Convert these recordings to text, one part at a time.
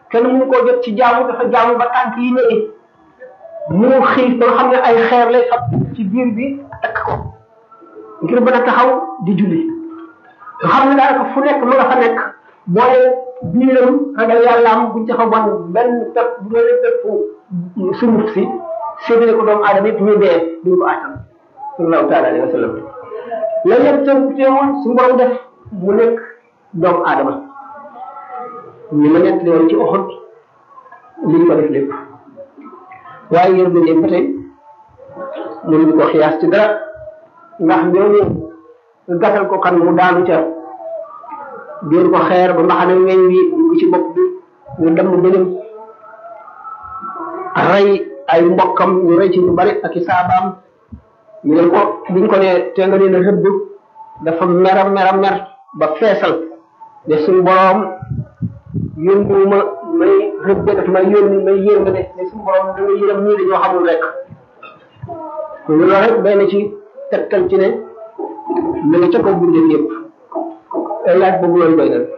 kenn mënu koo jot ci jaamu dafa jaamu ba tànk yi néegi mu xiif ba nga xam ne ay xeer lay fab ci biir bi takk ko ngir mën a taxaw di julli nga xam ne daanaka fu nekk ma nga fa nekk boole biiram ragal yàlla am buñ ca fa bon benn pepp bu doon pepp sunguf si séddale ko doomu aadama yëpp ñu dee duñ ko àttan sallallahu taala alayhi wa sallam la yëpp tam teewoon suñu borom def mu nekk doomu aadama ni ma nekk woon ci oxot li ñu ko def lépp waaye yërmande ba tey mënuñu ko xiyaas ci dara ndax ñooñu gàttal ko kan mu daanu ca dóor ko xeer ba mbaxane weñ wi dugg ci bopp bi ñu dem bëlim rey ay mbokkam ñu rey ci ñu bari ak i saabaam ñu ne ko biñ ko ne te nga leen a rëbb dafa mera mera mer ba feesal ne suñu boroom yónniwuma may rëbbe daf may yónni may yénga ne ne suñu boroom da nga yërëm ñii dañoo xamul rek loolu rek benn ci tegtal ci ne mi ngi ca kaw bindéef yëpp laaj boobu loolu doy na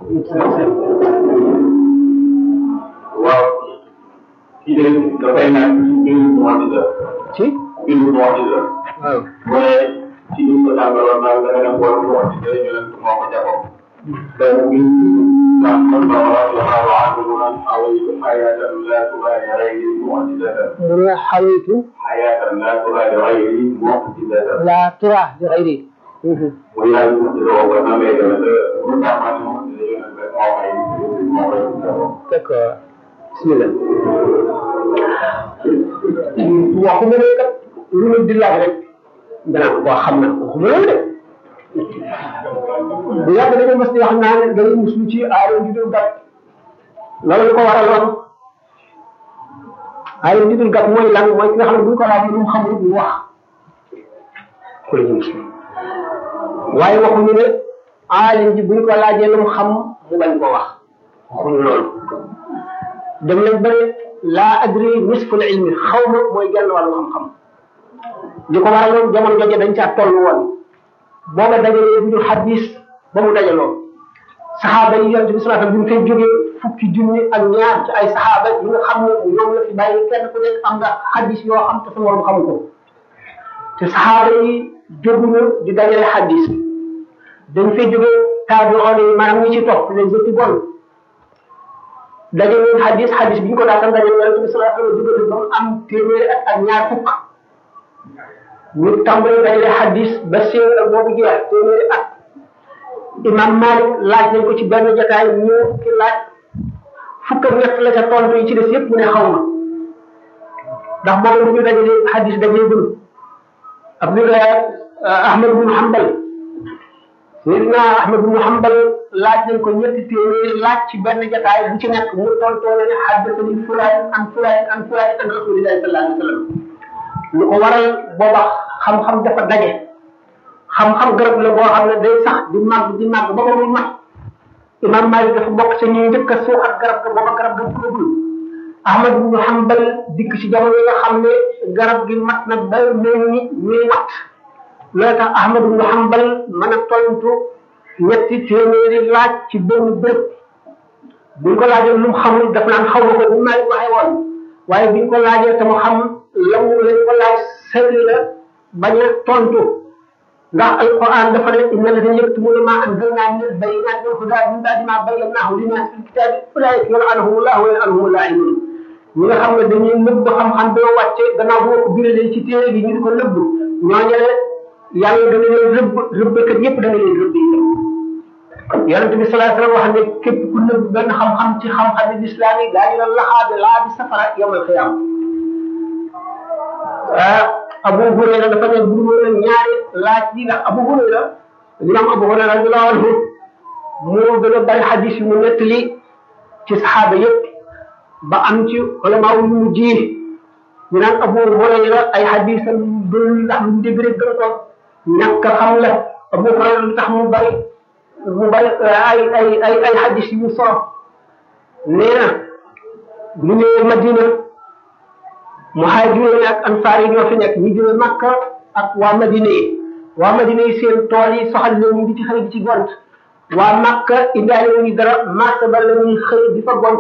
waaw kii de dafay naan mbiru mu'jiza ci mbiru mu'jiza waaw mu ne ci li ko jàngaloon naan da nga dem boole mu'jiza ñu ne moo ko jagoo donc ñun ndax man ma wax la ma wax mu naan awaytu hayatan la tubaali ghayri mu'jizatan mu ne xawitu hayatan la tubaali ghayri mu'jizatan la tura bi xayri mu yaay mu'jiza boobu na may gën a mu tax ma ne mu'jiza ñu ne moo koy moo koy jagoo d'accord bismillah waxuma ne kat lu ma di laaj rek danaa ko xam na waxuma loolu de bu yàgg dañoo mas di wax naa ne dañuy muslu ci aayo ju dul gàtt loolu lu ko waraloon aayo ju dul gàtt mooy lan mooy ki nga xam ne bu ñu ko laajee lu mu xamul ñu wax ku la ñu muslu waaye waxuñu ne aalim ji bu ñu ko laajee lu mu xam mu bañ ko wax waxuñu loolu dem nañ ba ne laa adri nisful ilmi xaw ma mooy genn wàllu xam-xam li ko waraloon jamono jooju dañ caa toll woon booba dajalee bi ñu xadis ba mu dajaloo saxaaba yi yonent bi sallallahu alayhi wasallam bi mu fay jógee fukki junni ak ñaar ci ay saxaaba yi nga xam ne ñoom la fi bàyyi kenn ku nekk am nga xadis yoo xam te sa morom xamu ko te saxaaba yi jóguñu di dajale xadis dañ fay jógee taabi'oon yi maanaam ñi ci topp les études bonnes dajale woon xadis xadis bi ñu ko daataan dajale yonent bi sallallahu alayhi wasallam jógee ba mu am téeméeri at ak ñaar fukk ñu tàmbali dajale xadis ba séeréer ak boobu jeex téeméeri at imam Malik laaj nañ ko ci benn jotaay ñu ki laaj fukk ak ñett la ca tontu yi ci des yëpp mu ne xaw ma ndax boobu lu ñu dajale xadis dajale gën Abdullah Ahmad bin Hanbal Seydina Ahmad bin Hanbal laaj nañ ko ñetti téeméeri laaj ci benn jotaay bu ci nekk mu tontoo ne xaddatani fulaan an fulaan an fulaan an rasulillahi sallallahu alayhi wa sallam lu ko waral booba xam-xam dafa daje xam-xam garab la boo xam ne day sax di màgg di màgg ba ba muy mat imam Malik dafa bokk ci ñuy njëkk a suuxat garab ga booba garab ga tuubul Ahmad ibn Hanbal dikk ci jamono yi nga xam ne garab gi mat na ba mel ni ñuy wat loolu tax Ahmad ibn Hanbal mën a tontu ñetti téeméeri laaj ci benn béréb buñ ko laajee lu mu xamul daf naan xaw ma ko bu Malik waxee woon waaye biñ ko laajee te mu xam law lañ ko laaj sëri la bañ a tontu ndax alquran dafa ne inna alladhina yaktumuna ma anzalna min albayinati wal huda min ba'di ma bayyanahu linnas fil kitabi ulaika yal'anuhumullahu wa yal'anuhumul la'inun ñi nga xam ne dañuy nëbb xam-xam boo wàcce gannaaw boo ko biralee ci téere bi ñu di ko nëbb ñooñu ne yàlla dana leen rëbb rëbbkat yépp dana leen rëbb yi yonente bi sallallahu alayhi wasallam wax ne képp ku nëbb benn xam-xam ci xam-xam yi lislaam yi daañu la laxaabe laa bi safara yawmal qiyaama ah Abu Hurayra dafa ne bu ñu ñaari laaj yi ndax Abu Hurayra imam Abu Hurayra radiyallahu anhu moo gën a bari xadis yu mu nettali ci saxaaba yépp ba am ci ulama yu mu ji ñu naan Abu Hurayra ay xadisam dul ndax mu dégg rek gën a toog ñàkk xam la Abu Hurayra lu tax mu bari mu bari ay ay ay ay xadis yu mu solo nee na ñu ñëwee Madina muhaajiroon ak ansaar yi ñoo fi nekk ñu jóge Makka ak waa Madina yi waa Madina yi seen tool yi soxal leen ñu di ci xëy di ci gont waa Makka indaale wu ñu dara marché ba la ñuy xëy di fa gont